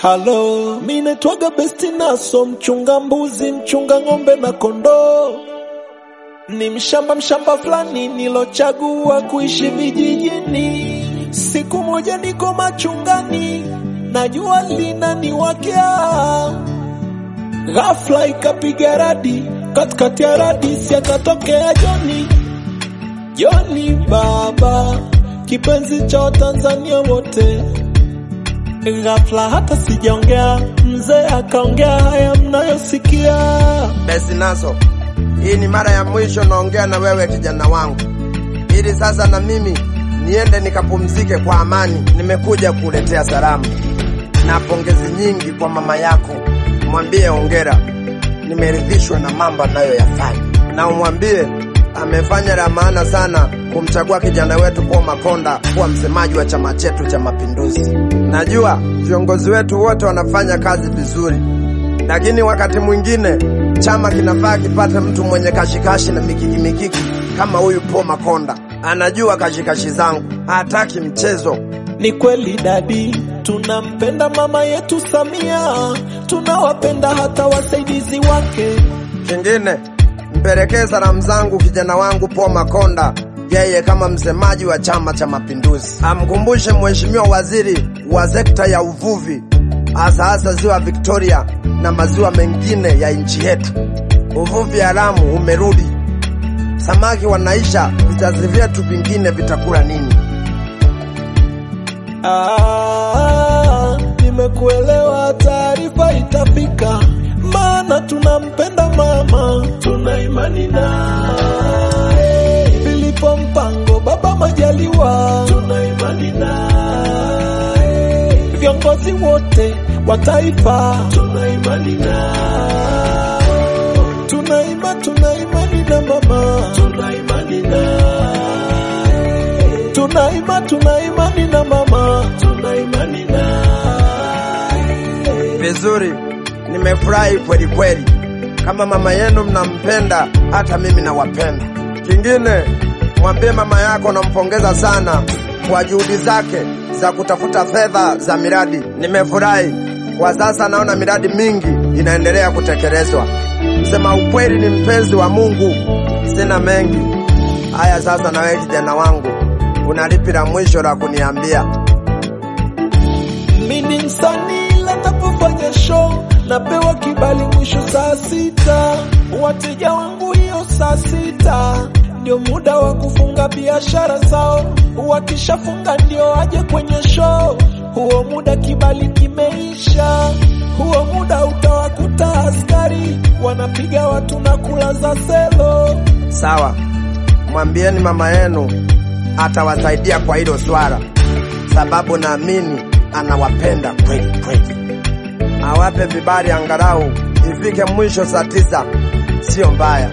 Halo, mi naitwaga Besti Naso, mchunga mbuzi, mchunga ng'ombe na kondoo. Ni mshamba mshamba fulani nilochagua kuishi vijijini. Siku moja niko machungani, na jua linaniwakea. Ghafla ikapiga radi, katikati ya radi si akatokea Joni. Joni baba, kipenzi cha Watanzania wote. Ghafla hata sijaongea, mzee akaongea haya mnayosikia. Besi Naso, hii ni mara ya mwisho naongea na wewe kijana wangu, ili sasa na mimi niende nikapumzike kwa amani. Nimekuja kuletea salamu na pongezi nyingi kwa mama yako. Mwambie ongera, nimeridhishwa na mambo anayoyafanya, na umwambie amefanya la maana sana kumchagua kijana wetu Paul Makonda kuwa msemaji wa chama chetu cha Mapinduzi. Najua viongozi wetu wote wanafanya kazi vizuri, lakini wakati mwingine chama kinafaa kipate mtu mwenye kashikashi na mikiki mikiki kama huyu Paul Makonda. Anajua kashikashi zangu, hataki mchezo. Ni kweli dadi, tunampenda mama yetu Samia, tunawapenda hata wasaidizi wake. Kingine, mpelekee salamu zangu kijana wangu Paul Makonda, yeye kama msemaji wa Chama cha Mapinduzi. Amkumbushe mheshimiwa waziri wa sekta ya uvuvi, hasa hasa ziwa Victoria na maziwa mengine ya nchi yetu. Uvuvi haramu umerudi, samaki wanaisha, vizazi vyetu vingine vitakula nini? Ah, nimekuelewa, taarifa itafika, maana tunampenda mama, tuna imani naye. Filipo Mpango, baba Majaliwa, tuna imani naye. Viongozi wote wa taifa, tuna imani nao. Tuna ima, tuna imani na mama, tuna imani naye. Tuna ima, tuna imani na mama, tuna imani naye. Vizuri, nimefurahi kweli kweli. Kama mama yenu mnampenda, hata mimi nawapenda. Kingine, mwambie mama yako nampongeza sana kwa juhudi zake za kutafuta fedha za miradi. Nimefurahi kwa sasa, naona miradi mingi inaendelea kutekelezwa. Msema ukweli ni mpenzi wa Mungu, sina mengi haya. Sasa na wewe kijana wangu, una lipi la mwisho la kuniambia? Mimi ni msanii napofanya show napewa kibali mwisho saa sita. Wateja wangu hiyo saa sita ndio muda wa kufunga biashara zao, wakishafunga ndio aje kwenye show. Huo muda kibali kimeisha, huo muda utawakuta askari wanapiga watu na kulaza selo. Sawa, mwambieni mama yenu atawasaidia kwa hilo swala, sababu naamini anawapenda kweli kweli. Awape vibali angalau ifike mwisho saa tisa, sio mbaya.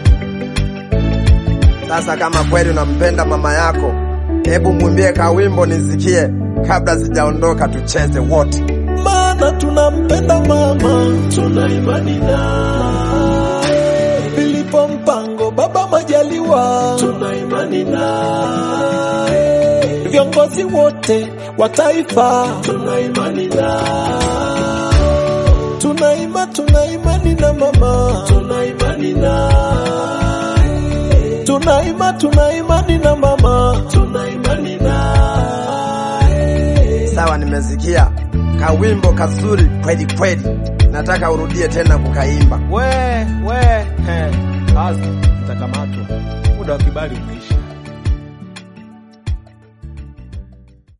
Sasa kama kweli unampenda mama yako, hebu mwimbie kawimbo nisikie kabla sijaondoka, tucheze wote. maana tunampenda mama, tuna imani naye. Filipo Mpango, baba Majaliwa, tuna imani naye. Viongozi wote wa taifa, tuna imani nao. Tuna ima, tuna imani na mama, tuna imani naye. Tuna ima, tuna imani na mama, tuna imani naye. Sawa, nimesikia kawimbo kazuri kweli kweli, nataka urudie tena kukaimba. We, we, he, basi, mtakamatwa. Muda wa kibali umeisha.